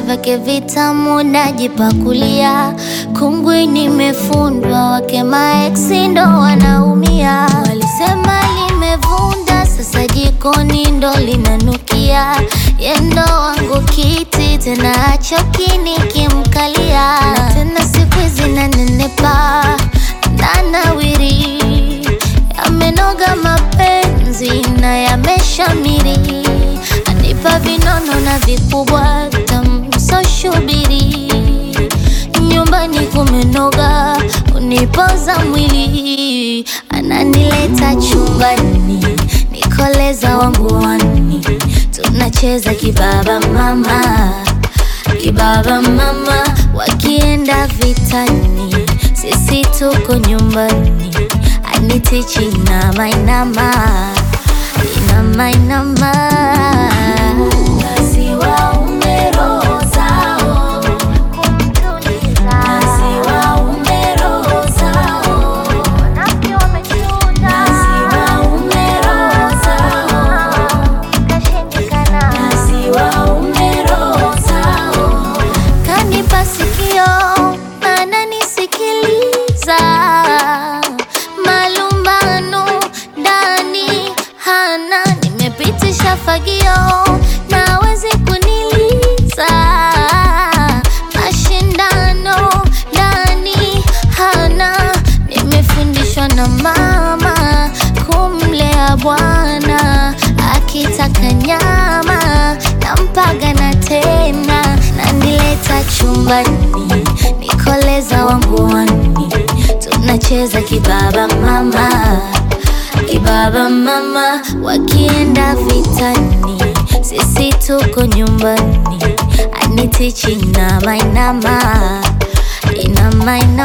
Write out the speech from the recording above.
vyake vitamu najipakulia, kungwi nimefundwa, wake maeksi ndo wanaumia. Walisema limevunda, sasa jikoni ndo linanukia. Yendo wangu kiti tena achoki nikimkalia, na tena siku hizi nanenepa nanawiri, yamenoga mapenzi na yameshamiri, anipa vinono na vikubwa tamsoshubiri, nyumbani kumenoga, unipoza mwili, ananileta chumbani, nikoleza wangu wani, tunacheza kibaba mama kibaba mama, wakienda vitani, sisi tuko nyumbani, anitichi inama inama inama inama Wasiwaume roho zao, wasiwaume roho zao, wasiwaume roho zao, wasiwaume roho zao. Kanipa sikio ananisikiliza, malumbano ndani hana, nimepitisha fagio nawezi kuniliza, mashindano ndani hana, nimefundishwa na mama kumlea bwana, akitaka nyama nampaga na tena, nanileta chumbani, nikoleza wangu wani, tunacheza kibaba mama kibaba mama, wakienda vitani, sisi tuko nyumbani, anitichi inama inama inama inama